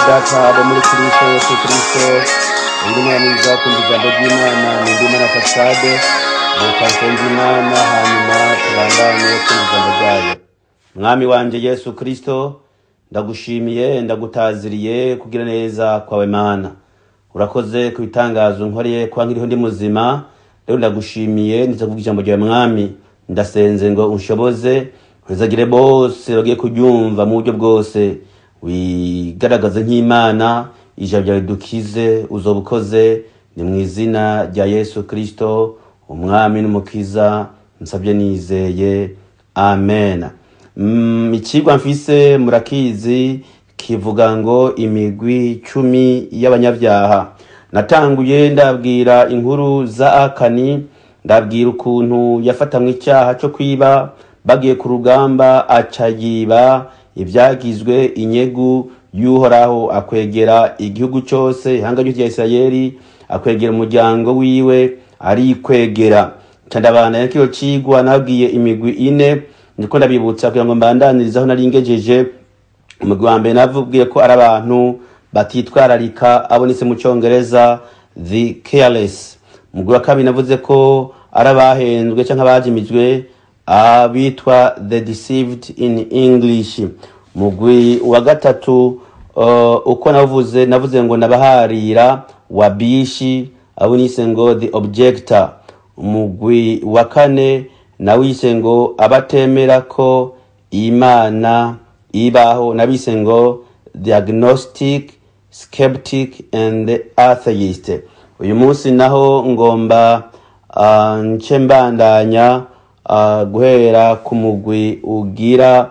data abo muri kristo yesu kristo undi mwana mwiza kumva ijambo ry'imana ni ndi mana fasade reka nsenga imana hanyuma tubandanye kumva ijambo ryayo mwami wanje yesu kristo ndagushimiye ndagutaziriye kugira neza kwawe mana urakoze ku bitangazo nkoreye kwa nkiriho ndi muzima rero ndagushimiye ndiza kuvuga ijambo ryawe mwami ndasenze ngo unshoboze ntizagire bose bagiye kuryumva mu buryo bwose wigaragaze nk'imana ijambo ryawe dukize uzoba ukoze ni mu izina rya yesu kristo umwami n'umukiza nsabye nizeye amen Mm, ikigwa mfise murakizi kivuga ngo imigwi cumi y'abanyabyaha natanguye ndabwira inkuru za akani ndabwira ukuntu yafatamwe icyaha cyo kwiba bagiye ku rugamba aca yiba ibyagizwe inyegu y'uhoraho akwegera igihugu cyose ihanga ryose rya isirayeli akwegera umuryango wiwe arikwegera candabana yakiyo cigwa nabwiye imigwi ine ndiko ndabibutsa kugira ngo mbandanirize aho nari ngejeje umugwi wa mbere navugiye ko ari abantu batitwararika abonetse mu cyongereza the careless umugwi wa kabiri navuze ko ari abahenzwe cyangwa abajimijwe abitwa the deceived in english umugwi wa gatatu uh, uko navuze navuze ngo nabaharira wabishi abo nise ngo the objector umugwi wa kane nawise ngo abatemera ko imana ibaho nabise ngo the agnostic skeptic and the atheist uyu munsi naho ngomba uh, nce mbandanya uh, guhera ku mugwi ugira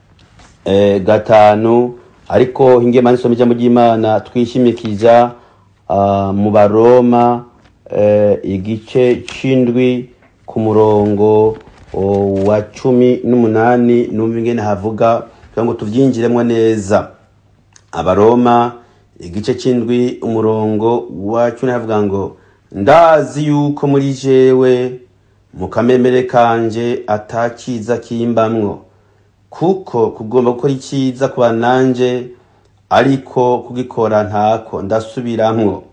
eh, gatanu ariko hingiye manisoma ijambo ry'imana twishimikiza uh, mu baroma eh, igice c'indwi ku murongo o, wa cumi n'umunani numva ingene havuga kugira ngo tuvyinjiremwo neza abaroma igice c'indwi umurongo wa cumi havuga ngo ndazi yuko muri jewe mu kamemere kanje atakiza kimbamwo kuko kugomba gukora icyiza kuba nanje ariko kugikora ntako ndasubiramwo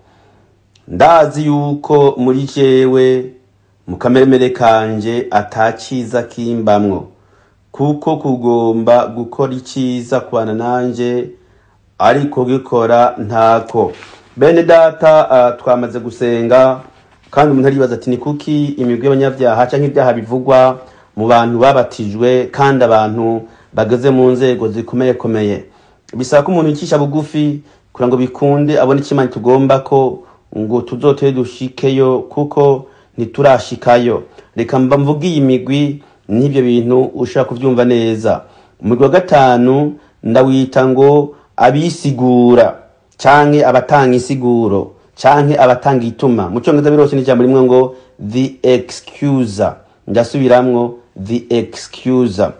ndazi yuko muri jewe mu kameremere kanje atakiza kimbamwo kuko kugomba gukora icyiza kubana nanje ariko gikora ntako bene data uh, twamaze gusenga kandi umuntu aribaza ati ni kuki imigwi y'abanyabyaha cyangwa ibyaha bivugwa mu bantu babatijwe kandi abantu bageze mu nzego zikomeye komeye bisaba ko umuntu yicisha bugufi kugira ngo bikunde abone ikimana tugomba ko ngo tuzotere dushikeyo kuko ntiturashikayo reka mba mvuga iyi migwi n'ibyo bintu ushaka kubyumva neza umugwi wa gatanu ndawita ngo abisigura canke abatanga insiguro canke abatanga ituma mu cyongereza birose n'ijambo rimwe ngo the excuser ndasubiramwo the excuser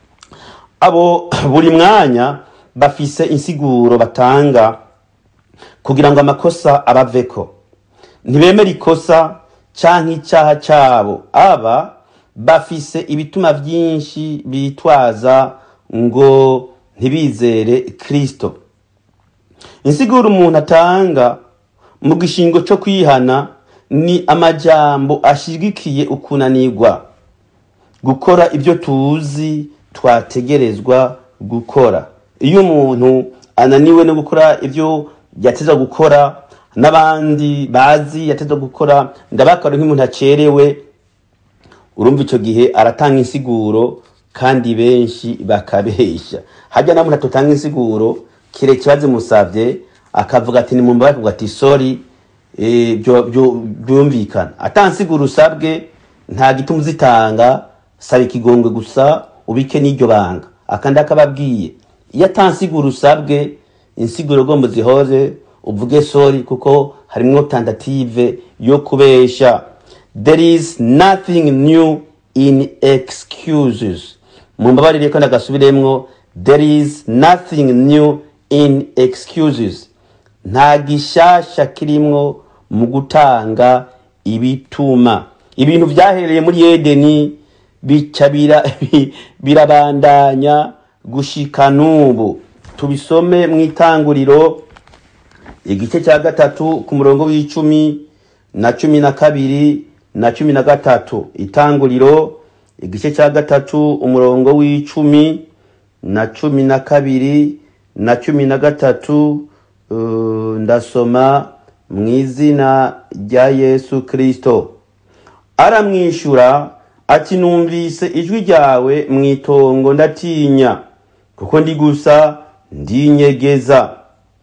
abo buri mwanya bafise insiguro batanga kugira ngo amakosa abaveko ntibemera ikosa canke icyaha cyabo aba bafise ibituma byinshi bitwaza ngo ntibizere kristo insiguro umuntu atanga mu gishingo cyo kwihana ni amajambo ashyigikiye ukunanirwa gukora ibyo tuzi twategerezwa gukora iyo umuntu ananiwe no gukora ibyo yateza gukora n'abandi bazi yateza gukora ndabakora nk'umuntu acerewe urumva icyo gihe aratanga insiguro kandi benshi bakabeshya hajya na muntu atotanga insiguro kire kibazo musabye akavuga ati ni mu mbabaye akavuga ati sorry eh, byo- byo- byumvikana atansiguro usabwe nta gituma uzitanga saba ikigongwe gusa ubike n'iryo banga akandi akababwiye iyo atansiguro usabwe insiguro ugomba zihoze uvuge sorry kuko harimwo tentative yo kubesha there is nothing new in excuses mumbabarire ko ndagasubiremwo there is nothing new in excuses nta gishasha kirimwo mu gutanga ibituma ibintu byahereye muri edeni bica bira- bi- birabandanya gushika n'ubu tubisome mu itanguriro igice cya gatatu ku murongo w'icumi na cumi na kabiri na cumi na gatatu itanguriro igice cya gatatu umurongo w'icumi na cumi na kabiri na cumi na gatatu uh, ndasoma mu izina rya yesu kirisito aramwishyura ati numvise ijwi ryawe mu itongo ndatinya kuko ndi gusa ndinyegeza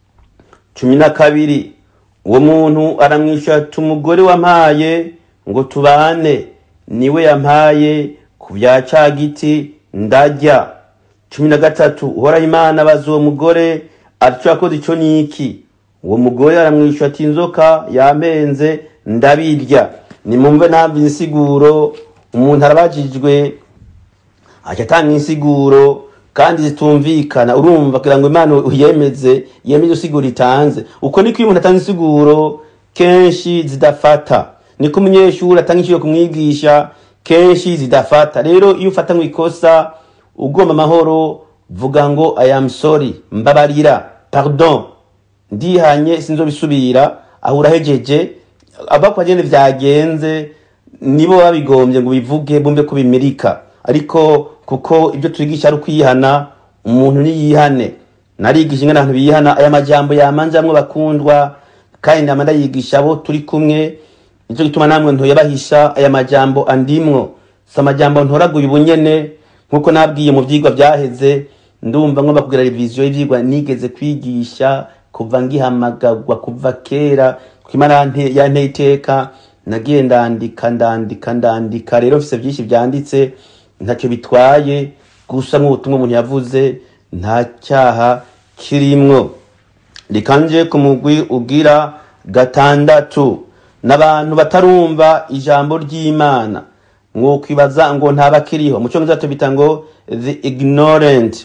cumi na kabiri uwo muntu aramwishyura ati umugore wampaye ngo tubane niwe yampaye ku bya ca giti ndarya cumi na gatatu uhoraho imana abaza uwo mugore ati yakoze icyo ni iki uwo mugore aramwishyura ati inzoka yampenze ndabirya nimumve ntabwo insiguro umuntu arabajijwe ajya atanga insiguro kandi zitumvikana urumva kugira ngo imana uyemeze yemeze isiguro itanze uko niko iyo umuntu atanga insiguro kenshi zidafata niko umunyeshuri atanga inshuro kumwigisha kenshi zidafata rero iyo ufata ngo ikosa ugomba amahoro vuga ngo i am sorry mbabarira pardon ndihanye sinzobisubira aho urahejeje abakwa nyene vyagenze nibo babigombye ngo bivuge bumve ko bimirika ariko kuko ibyo twigisha ari ukwihana umuntu niyihane narigisha ingana abantu bihana aya majambo yamanjamwe bakundwa kandi nama ndayigisha abo turi kumwe nicyo gituma namwe ntoyabahisha aya majambo andimwo si amajambo ntoraguye ubunyene nk'uko nabwiye mu vyigwa vyaheze ndumva ngomba kugira reviziyo y'ivyigwa nigeze kwigisha kuva ngihamagagwa kuva kera kwimana yanteye iteka nagiye ndandika ndandika ndandika rero mfise vyinshi vyanditse ntacyo bitwaye gusa nk'ubutumwa umuntu yavuze nta cyaha kirimwo rikanje ku mugwi ugira gatandatu n'abantu batarumva ijambo ry'imana mwokwibaza ngo ntabakiriho mu cyongereza tubita ngo the ignorant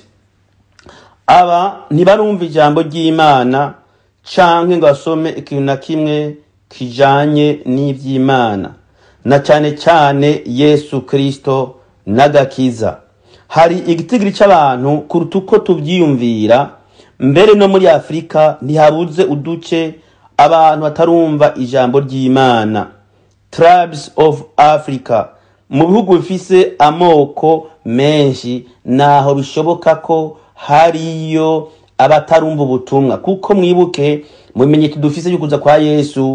aba ntibarumva ijambo ry'imana canke ngo basome ikintu na kimwe kijanye n'ivy'imana na cane cane yesu kristo n'agakiza hari igitigiri c'abantu kuruta uko tuvyiyumvira mbere no muri afurika ntihabuze uduce abantu batarumva ijambo ry'imana tribes of africa mu bihugu bifise amoko menshi naho bishoboka ko hariyo abatarumva ubutumwa kuko mwibuke mu bimenyetso dufise y'ukuza kwa yesu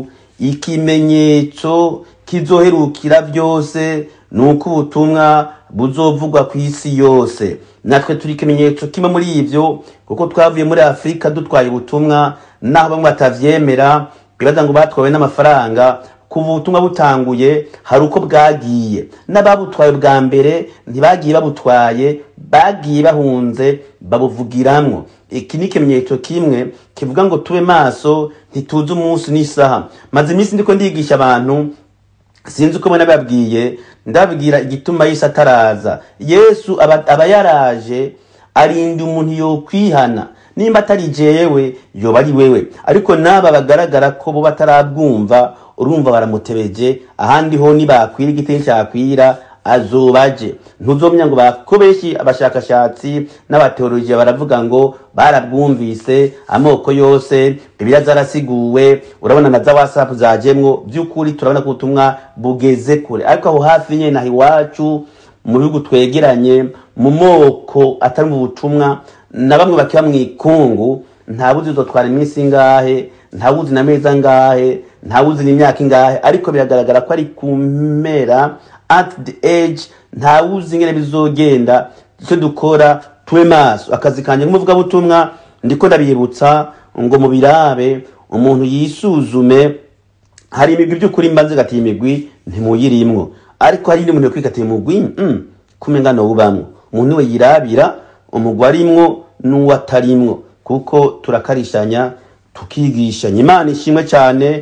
ikimenyetso kizoherukira byose ni uko ubutumwa buzovugwa ku isi yose natwe turi ikimenyetso kimwe muri ibyo kuko twavuye muri afurika dutwaye ubutumwa naho bamwe batavyemera bibaza ngo batwawe n'amafaranga kuva ubutumwa butanguye hari uko bwagiye n'ababutwaye bwa mbere ntibagiye babutwaye bagiye bahunze babuvugiramwo iki ni ikimenyetso kimwe kivuga ngo tube maso ntituze umunsi n'isaha maze iminsi ndiko ndigisha abantu sinzi uko mbona babwiye ndabwira igituma yesu ataraza yesu aba, aba yaraje arinda umuntu yokwihana nimba atari jewe yoba ari wewe ariko n'aba bagaragara ko bo batarabwumva urumva baramutebeje ahandi ho nibakwira igiti cyakwira azobaje ntuzomenya ngo bako benshi abashakashatsi n'abateolojiya baravuga ngo barabwumvise amoko yose bibiliya zarasiguwe urabona na za whatsapp zajemwo by'ukuri turabona ko ubutumwa bugeze kure ariko aho hafi nyene naho iwacu mu bihugu twegeranye mu moko atari mu butumwa na bamwe bakiba mu ikungu ntabuzi uzotwara iminsi ingahe ntawuzi na meza ngahe ntawuzi n'imyaka ingahe ariko biragaragara ko ari ku mpera at the age ntawuzi ingene bizogenda icyo dukora tube maso akazi kanjye nk'umuvugabutumwa ndiko ndabibutsa ngo mu birabe umuntu yisuzume hari imigwi by'ukuri mbanze gatiye imigwi ntimuyirimwo ariko hari indi muntu yokwikatiye umugwi mm, kumenga nowubamwo umuntu we yirabira umugwi arimwo n'uwatarimwo kuko turakarishanya tukigishanya imana ishimwe cyane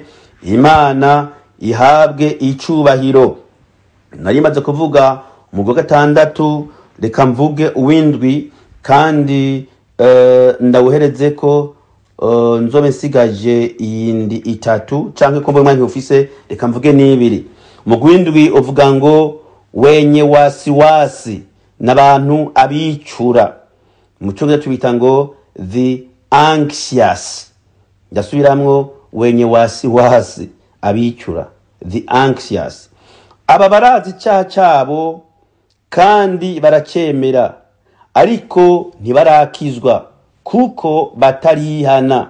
imana ihabwe icubahiro nari maze kuvuga umugwi wa gatandatu reka mvuge uwindwi kandi uh, ndawuhereze ko uh, nzobe nsigaje iyindi itatu canke ko mbona ufise reka mvuge n'ibiri umugwi w'indwi uvuga ngo wenye wasiwasi n'abantu abicura mu cyongereza tubita ngo the anxious ndasubiramwo wenye wasiwasi abicura the anxious aba barazi icyaha cyabo kandi baracyemera ariko ntibarakizwa kuko batarihana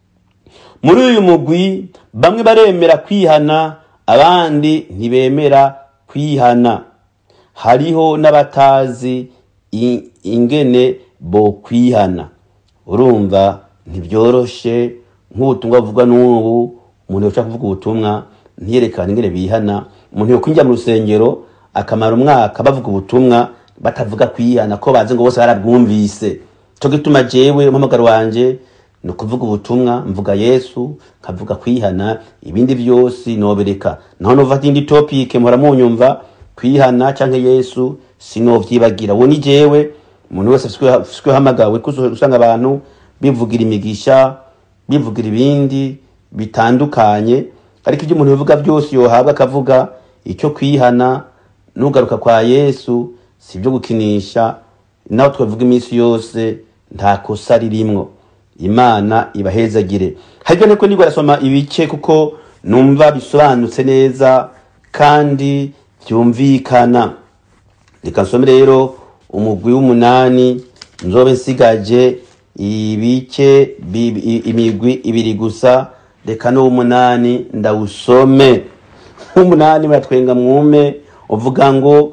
muri uyu mugwi bamwe baremera kwihana abandi ntibemera kwihana hariho n'abatazi i- ingene bo kwihana urumva ntibyoroshe nk'ubutumwa buvugwa n'ubu umuntu yoshaka kuvuga ubutumwa ntiyerekane ingene bihana umuntu yokwinjira mu rusengero akamara umwaka bavuga ubutumwa batavuga kwihana ko bazi ngo bose barabwumvise cyo gituma jewe umuhamagaro wanje ni ukuvuga ubutumwa mvuga yesu nkavuga kwihana ibindi byose nobereka naho nova indi topic mpora munyumva kwihana canke yesu sinovyibagira uwo ni jewe umuntu wese afiswe hamagawe usanga abantu bivugira imigisha bivugira ibindi bitandukanye ariko ibyo umuntu bivuga byose yohabwa akavuga icyo kwihana n'ugaruka kwa yesu si ibyo gukinisha naho twavuga iminsi yose nta kosa ririmwo imana ibahezagire haryo niko nibwo arasoma ibice kuko numva bisobanutse neza kandi byumvikana reka nsome rero umugwi w'umunani nzobe nsigaje ibice bi- i- imigwi ibiri gusa reka n'uw'umunani ndawusome nk'umunani muratwenga mwume uvuga ngo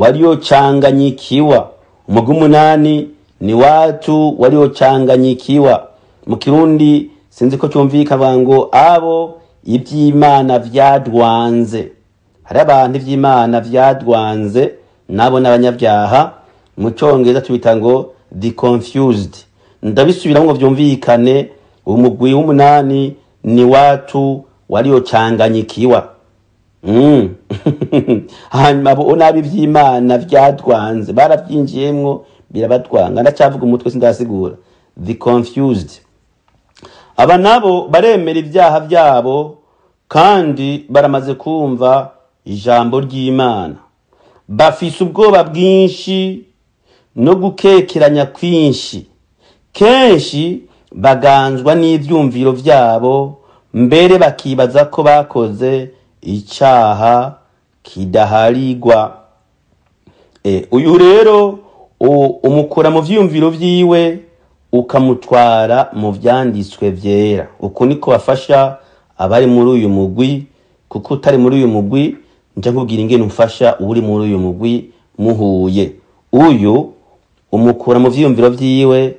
waliochanganyikiwa umugwi w'umunani ni watu waliochanganyikiwa mu kirundi sinzi ko cyumvikana ngo abo iby'imana vyadwanze hari abantu iby'imana vyadwanze nabo n'abanyabyaha mu cyongereza tubita ngo the confused ndabisubiramo ngo byumvikane umugwi w'umunani ni watu waliochanganyikiwa Mm. hanyuma abo nabi iby'imana byadwanze barabyinjiyemwo birabatwanga ndacyavuga umutwe sindasigura the confused aba nabo baremera ibyaha byabo kandi baramaze kumva ijambo ry'imana bafise ubwoba bwinshi no gukekeranya kwinshi kenshi baganzwa n'ibyumviro byabo mbere bakibaza ko bakoze icyaha kidaharigwa e, uyu rero u- umukura mu vyiyumviro vyiwe ukamutwara mu vyanditswe vyera uku niko bafasha abari muri uyu mugwi kuko utari muri uyu mugwi nje nkubwira ingene umfasha uri muri uyu mugwi muhuye uyu umukura mu vyiyumviro vyiwe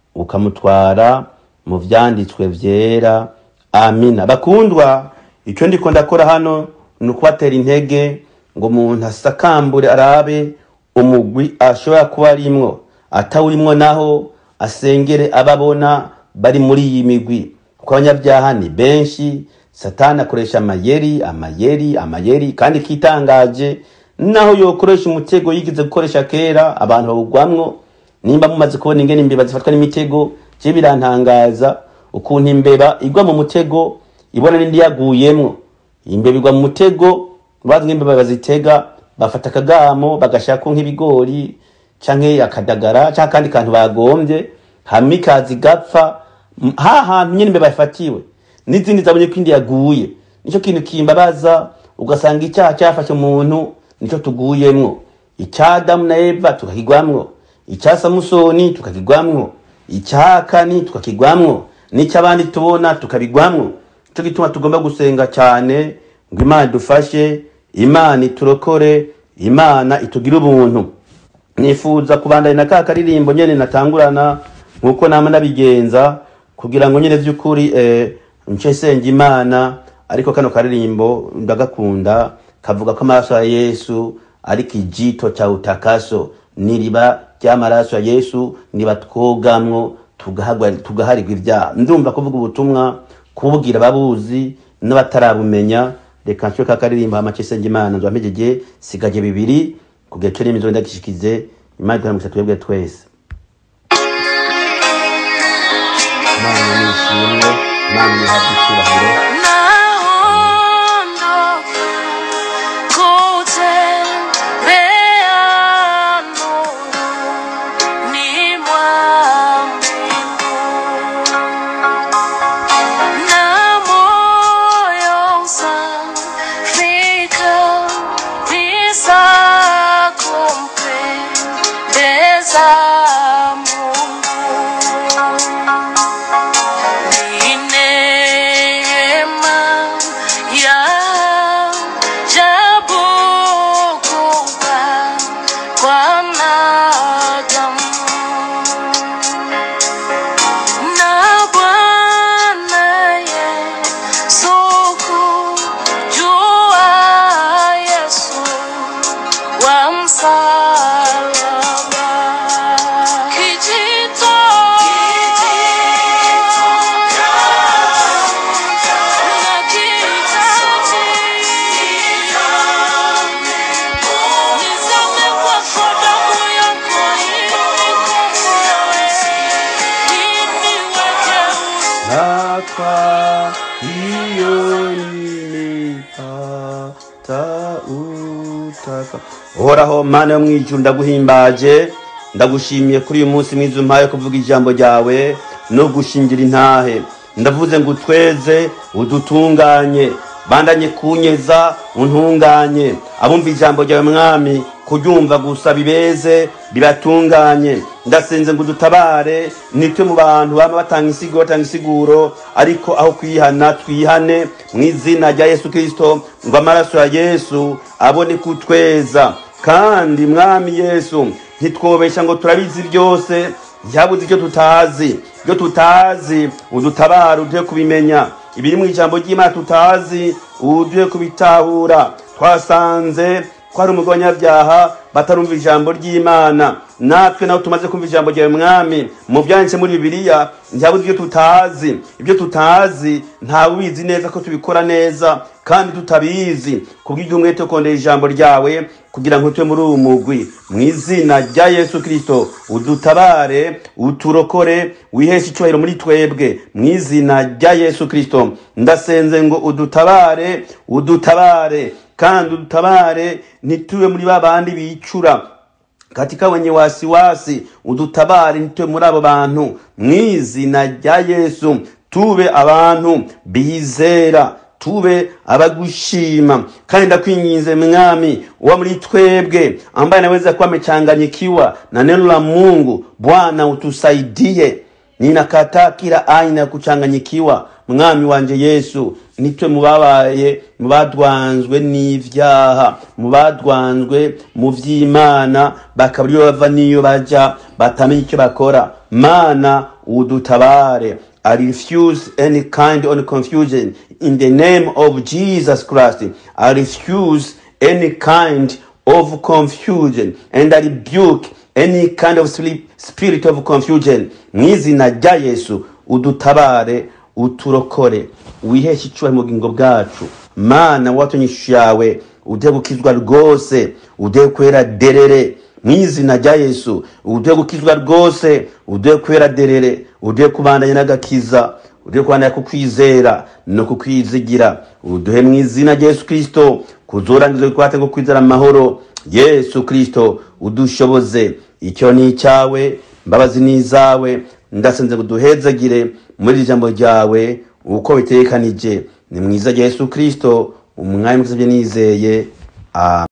ukamutwara mu vyanditswe vyera amina bakundwa icyo ndiko ndakora hano ni ukubatera intege ngo umuntu asakambure arabe umugwi ashobora kuba arimwo atawurimwo naho asengere ababona bari muri iyi migwi kuko abanyabyaha ni benshi satani akoresha amayeri amayeri amayeri kandi kitangaje naho yokoresha umutego yigize gukoresha kera abantu bawugwamwo nimba mumaze kubona ingene imbeba zifatwa n'imitego je birantangaza ukuntu imbeba igwa mu mutego ibona n'indi yaguyemwo imbeba igwa mu mutego bazi nk'imbeba bazitega bafata akagamo bagashako nk'ibigori canke akadagara canke akandi kantu bagombye hama ikaza igapfa M- ha hantu nyene imbeba yafatiwe n'izindi zabonye ko indi yaguye nico kintu kimbabaza ugasanga icyaha cyafashe umuntu nico tuguyemwo icya adamu na eva tukakigwamwo icya samusoni tukakigwamwo icya akani tukakigwamwo n'icy'abandi tubona tukabigwamwo nico gituma tugomba gusenga cyane ngo imana idufashe imana iturokore imana itugire ubuntu nifuza kubandanya na ka karirimbo nyene natangurana nkuko nama nabigenza kugira ngo nyene vy'ukuri eh, nce senga imana ariko kano karirimbo ndagakunda kavuga ko amaraso ya yesu ari kijito cha utakaso niriba ry'amaraso ya yesu niba twogamwo tugahagwa- tugaharirwa ibyaha ndumva kuvuga ubutumwa kububwira ababuzi n'abatarabumenya reka nshywe ka karirimbo hama nce senga imana nzwampejeje sigaje bibiri kugira cyo n'imizo ndagishikize imana iduhamugisha twebwe twese imana nishimwe imana nihabwe icyubahiro Naondoka kutembea nuruni mwa mbingu. iyo nimipata utaka uhoraho mana yo mwijuru ndaguhimbaje ndagushimiye kuri uyu munsi mwiza umpaye kuvuga ijambo ryawe no gushingira intahe ndavuze ngo utweze udutunganye bandanye kunyeza untunganye abumva ijambo ryawe mwami kuryumva gusa bibeze bibatunganye ndasenze ngo udutabare nitwe mu bantu bama batanga insiguro batanga insiguro ariko aho kwihana twihane mu izina rya yesu kirisito ngo amaraso ya yesu abone kutweza kandi mwami yesu ntitwobesha ngo turabizi byose yabuze icyo tutazi ibyo tutazi udutabara uduhe kubimenya ibiri mu ijambo ry'imana tutazi uduhe kubitahura twasanze ko hari umugabo w'abanyabyaha batarumva ijambo ry'imana natwe nawe tumaze kumva ijambo ryawe mwami mu byanditse muri bibiliya ntihabuze ibyo tutazi ibyo tutazi ntawe ubizi neza ko tubikora neza kandi tutabizi kubw'ibyo umwete wo kondera ijambo ryawe kugira ngo tube muri uwo mugwi mu izina rya yesu kirisito udutabare uturokore wiheshe icyubahiro muri twebwe mu izina rya yesu kirisito ndasenze ngo udutabare udutabare kandi udutabare ntitube muri ba bandi bicura katika wenye wasiwasi udutabare ntitube muri abo bantu mu izina rya yesu tube abantu bizera tube abagushima kandi ndakwinginze mwami uwa muri twebwe ambaye anaweza kuwa amechanganyikiwa na neno la mungu bwana utusaidie ninakataa kila aina ya kuchanganyikiwa mwami wanje yesu nitwe mubabaye mubadwanzwe n'ivyaha mubadwanzwe mu vy'imana bakaba ariyo bava n'iyo baja batamenya icyo bakora mana udutabare I refuse any kind of confusion in the name of Jesus Christ. I refuse any kind of confusion and I rebuke any kind of sleep, spirit of confusion. Mu izina rya Yesu udutabare uturokore wiheshe icyubahiro mu bugingo bwacu mana watumye ishusho yawe ude gukizwa rwose ude kwera derere mu izina rya yesu ude gukizwa rwose ude kwera derere ude kubandanya n'agakiza ude kubandanya kukwizera no kukwizigira uduhe mu izina rya yesu kirisito kuzorangiza bikwate ngo kwizera amahoro yesu kirisito udushoboze icyo ni icyawe imbabazi ni izawe ndasenze ngo duhezagire muri iri jambo ryawe uko bitekanije ni mwiza rya yesu kirisito umwanya mwiza nizeye amen